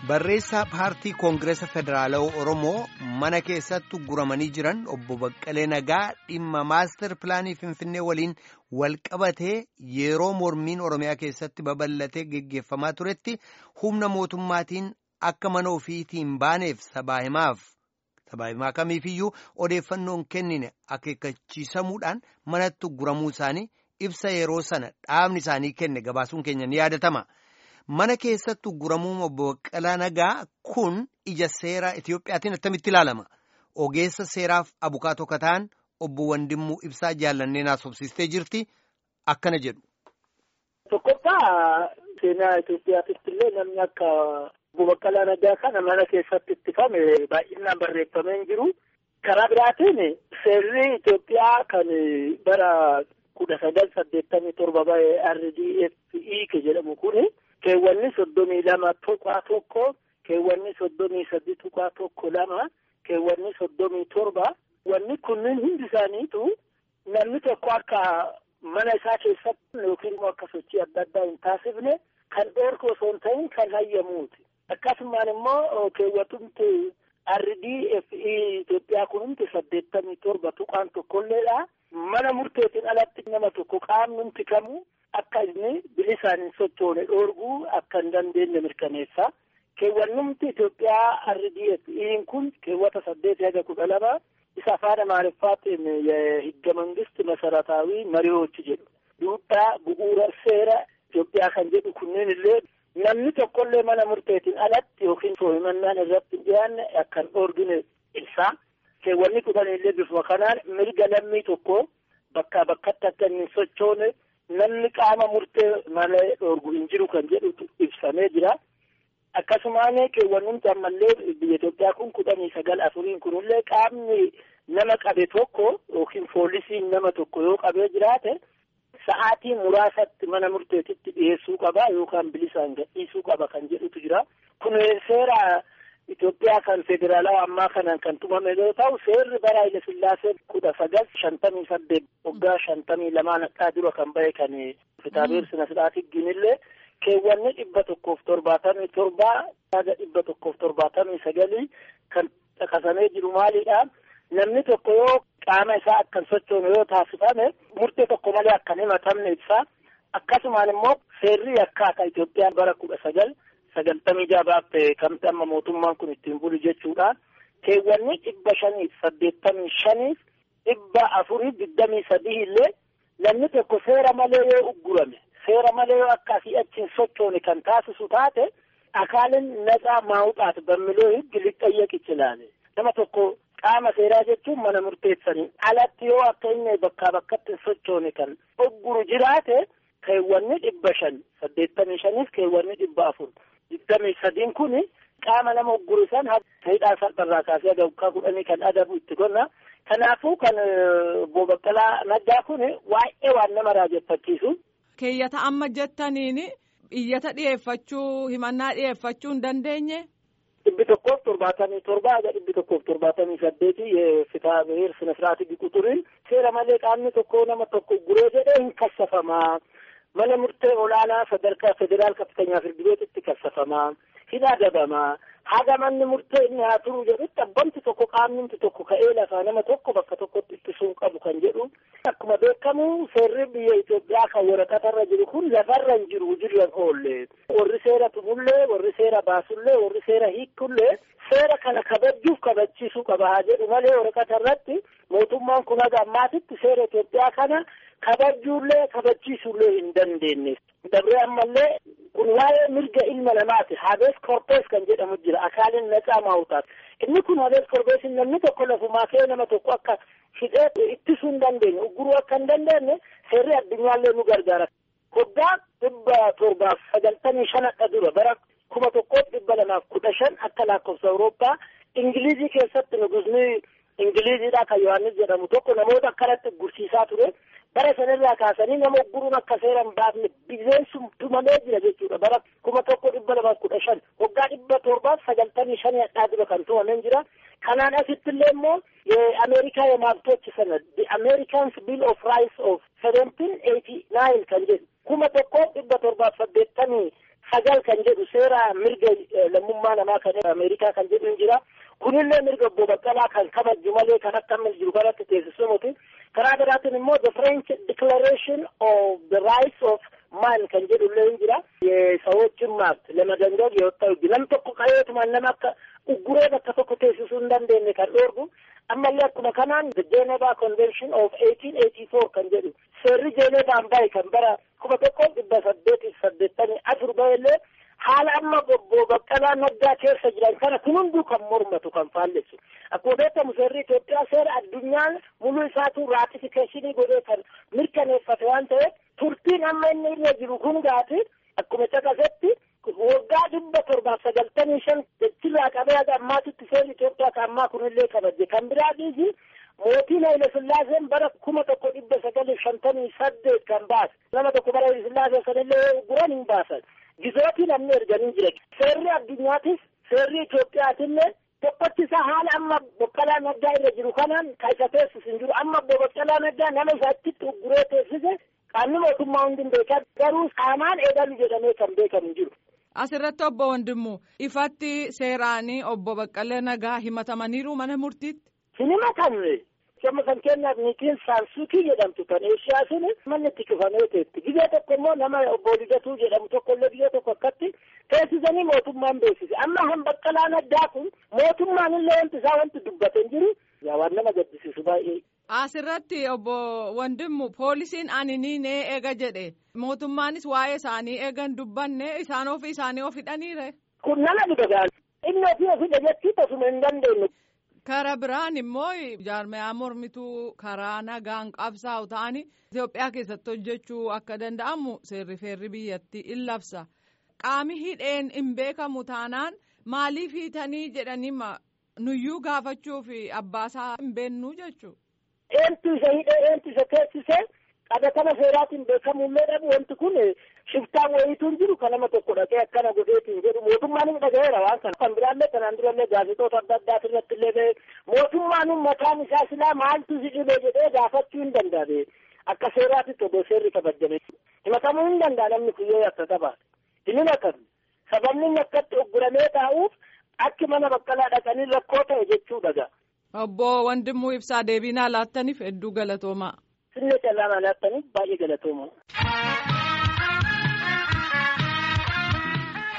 Barreessaa paartii Koongireesa Federaalawaa Oromoo mana keessatti guramanii jiran obbo Baqqalee Nagaa dhimma maastar pilaanii Finfinnee waliin wal qabatee yeroo mormiin Oromiyaa keessatti babal'atee geggeeffamaa turetti humna mootummaatiin akka mana ofiitiin baaneef sabaa himaaf sabaa himaa kamiifiyyuu odeeffannoon kennine akeekkachiisamuudhaan manatti guramuu isaanii ibsa yeroo sana dhaabni isaanii kenne gabaasuun keenya ni yaadatama. Mana keessatti guramuu obbo Baqqalaa Nagaa kun ija seeraa Itiyoophiyaatiin attamitti ilaalama? Ogeessa seeraaf abukaatoo kataan obbo Wandimmuu Ibsaa jaallannee naasofsiistee jirti. Akkana jedhu. Tokkoffaa seenaa Itoophiyaatitti illee namni akka obbo Baqqalaa Nagaa kana mana keessatti ittifame baay'inaan barreeffamee hin jiru. Karaa biraatiin seerri Itoophiyaa kan bara kudha sagal saddeettamii torba bahe RDFE jedhamu kuni. keewwanni soddomii lama tuqaa tokko keewwanni soddomii sadii tuqaa tokko lama keewwanni soddomii torba wanni kunniin hundi isaaniitu namni tokko akka mana isaa keessatti yookiin immoo akka sochii adda addaa hin taasifne kan dhoorku osoo hin ta'in kan hayyamuuti akkasumaan immoo keewwatumti RDFE Itoophiyaa kun hundi saddeettamii torba tuqaan tokkolleedha mana murteetiin alatti nama tokko qaamni kamuu akka inni bilisaan hin sochoone dhoorguu akka hin dandeenye mirkaneessa. Keewwannumti Itoophiyaa RDFE'n kun keewwata saddeet haga kudha lama isa afaan Amaariffaatiin higga mangisti masarataawi mari'oochi jedhu. Duudhaa bu'uura seera Itoophiyaa kan jedhu kunneen illee namni tokkollee mana murteetiin alatti yookiin himannaan irratti hin dhiyaanne akka hin dhoorgine ibsa. Keewwanni kudhan illee bifuma kanaan mirga lammii tokko bakkaa bakkatti akka hin sochoone namni qaama murtee malee dhoorgu hin jiru kan jedhutu ibsamee jira. Akkasumaan keewwannumti ammallee biyya Itoophiyaa kun kudhanii sagal afuriin kunillee qaamni nama qabe tokko yookiin poolisiin nama tokko yoo qabee jiraate sa'aatii muraasatti mana murteetitti dhiyeessuu qaba yookaan bilisaan gadhiisuu qaba kan jedhutu jira. Kun seera Itoophiyaa kan federaalawaa ammaa kanaan kan tumame yoo ta'u seerri bara Haile Sillaasee kudha sagal shantamii saddeet waggaa shantamii lamaan akka dura kan bahe kan kitaabeer sina sidhaati ginillee keewwanni dhibba tokkoof torbaatamii torbaa yaada dhibba tokkoof torbaatamii sagalii kan caqasamee jiru maalidha namni tokko yoo qaama isaa akkan sochoone yoo taasifame murtee tokko malee akkan himatamne ibsa akkasumaan immoo seerri akka Itoophiyaan bara kudha sagal sagaltamii jaabaaf kamti amma mootummaan kun ittiin bulu jechuudha. Keewwanni dhibba shaniif saddeettamii shaniif dhibba afuriif digdamii sadii illee namni tokko seera malee yoo uggurame seera malee yoo akkasii achiin sochoone kan taasisu taate akaalin naxaa maawuxaat bammiloo higgi lixxayyeq ichilaale. Nama tokko qaama seeraa jechuun mana murteessanii alatti yoo akka inni bakkaa bakkatti hin sochoone kan ugguru jiraate keewwanni dhibba shan saddeettamii shaniif keewwanni dhibba afur. digdamii sadiin kun qaama nama ugguru san hidhaa salpharraa kaasee waggaa kudhanii kan adabu itti gonna kanaafuu kan obbo Baqqalaa Naggaa kun waa'ee waan nama raajeffachiisu. Keeyyata amma jettaniin iyyata dhiyeeffachuu himannaa dhiyeeffachuu hin dandeenye. dhibbi tokkoof torbaatamii torba haga dhibbi tokkoof torbaatamii saddeeti fitaa biheer sina siraatii biquturiin seera malee qaamni tokko nama tokko ugguree jedhee hin kassafamaa. mana murtee olaanaa sadarkaa federaal kaftanyaa firdi beetitti kassafamaa hidhaa adabamaa haga manni murtee inni haa turuu jedhutti abbamti tokko qaamnimti tokko ka'ee lafaa nama tokko bakka tokkotti ittisuun qabu kan jedhu akkuma beekamu seerri biyya Itoophiyaa kan waraqatarra jiru kun lafarra hin jiru jirran oolle warri seera tumullee warri seera baasullee warri seera hiikullee seera kana kabajuuf kabachiisuu qaba haa jedhu malee waraqatarratti mootummaan kun haga ammaatitti seera Itoophiyaa kana kabajuullee kabachiisuullee hin dandeenye. Dabree ammallee kun waa'ee mirga ilma namaati. Habees korpees kan jedhamu jira. Akaaliin naqaa maawutaat. Inni kun habees korpeesin namni tokko lafumaa kee nama tokko akka hidhee ittisuu hin dandeenye. Ugguruu akka hin dandeenye seerri addunyaallee nu gargaara. Waggaa dhibba torbaaf sagaltamii shan akka dura bara kuma tokkoof dhibba lamaaf kudha shan akka lakkoofsa Awurooppaa Ingilizii keessatti nugusni Ingiliziidha kan Yohaannis jedhamu tokko namoota akkanatti gursiisaa ture. bara sanarraa kaasanii nama ugguruun akka seera hin baafne bineensum tumamee jira jechuudha bara kuma tokko dhibba lamaaf kudha shan waggaa dhibba torbaaf sagaltamii shanii hadhaa dura kan tumameen jira kanaan asitti illee immoo የአሜሪካ የመብቶች ሰነድ the Americans Bill of Rights of seventeen eighty nine kan jedhu kuma tokko dhibba torbaaf saddeettamii sagal kan jedhu seera mirga lammummaa namaa kan Ameerikaa kan jedhu jira. Kunillee mirga obbo Baqqalaa kan kabaju malee kan akka amma jiru kanatti teessisuu miti. Karaa biraatiin immoo the French Declaration of the Rights of Man kan jedhu illee jira. Sawoችን መብት ለመደንገግ የወጣው ህግ nam tokko qabeetumaan nama akka ugguree bakka tokko teessisuu hin dandeenye kan dhoorgu ammallee akkuma kanaan the Geneva Convention of 1884 kan jedhu seerri Jeenevaan bahe kan bara kuma tokko dhibba saddeetiif saddeettamii afur bahillee haala amma obbo Baqqalaa Naggaa keessa jiran kana kun hunduu kan mormatu kan faallessu akkuma beekamu seerri Itoophiyaa seera addunyaan muluu isaatu raatifikeeshinii godhee kan mirkaneeffate waan ta'eef turtiin amma inni irra jiru kun gaati akkuma caqasetti waggaa dhibba torbaaf sagaltamii shan jechirraa qabee haga ammaatitti seerri Itoophiyaa kan ammaa kunillee kabaje kan biraa dhiisi mootiin Haile Sillaaseen bara kuma tokko dhibba sagalii shantamii saddeet kan baase nama tokko bara Haile Sillaasee sanillee guran hin baasan gizootii namni erganii jira seerri addunyaatis seerri Itoophiyaatillee tokkochi isaa haala amma Baqqalaa Naggaa irra jiru kanaan kan isa teessisu hin jiru amma obbo Baqqalaa Naggaa nama isa achitti ugguree teessise qaamni mootummaa hundi hin beekan garuu saamaan eegalu jedhamee kan beekamu hin jiru. Asirratti obbo Wandimmu ifatti seeraanii obbo Baqqalee Nagaa himatamaniiru mana murtiitti. Hin himatamne. Amma kan keenyaaf niitiin saansuukii jedhamtu kan eeshiyaa sun manni itti cufamee teetti. Biyya tokko immoo nama obbo Ligatuu jedhamu tokko illee biyya tokko akkatti teessisanii mootummaan beeksise. Amma han Baqqalaa Naggaa kun mootummaan illee wanti isaa wanti dubbate hin jiru. Yaa waan nama gaddisiisu baay'ee. Asirratti obbo Wandimmu poolisiin ani ni nee eega jedhe mootummaanis waa'ee isaanii eegan dubbanne isaan ofii isaanii of hidhaniire. Kun nama dhiba inni ofii of hidha jechuu tasuma hin dandeenye. Kara biraan immoo jaarmiyaa mormituu karaa nagaan qabsaa'u ta'anii Itoophiyaa keessatti hojjechuu akka danda'amu seerri feerri biyyattii in labsa. Qaami hidheen hin beekamu taanaan maaliif hiitanii jedhanii nuyyuu gaafachuu fi abbaasaa hin beennuu jechuudha. Eentu isa hidhee eentu isa teessisee qabatama seeraatiin beekamullee dhabu wanti kun shiftaan wayiituun jiru kan nama tokko dhaqee akkana godheetiin jedhu mootummaan hin dhagaheera waan kana kan biraallee kanaan durallee gaazexoota adda addaati irratti illee ba'e mootummaan mataan isaa silaa maaltu si dhibee jedhee gaafachuu hin danda'e akka seeraatitti odoo seerri kabajjame himatamuu hin danda'a namni kun yoo akka qabaate hin himatamu sababni akkatti ogguramee taa'uuf akki mana baqqalaa dhaqanii rakkoo ta'e jechuu dhaga. Obbo Wandimuu Ibsaa deebiinaa laattaniif hedduu galatoomaa. Sirna callaa laattaniif baay'ee galatoomaa.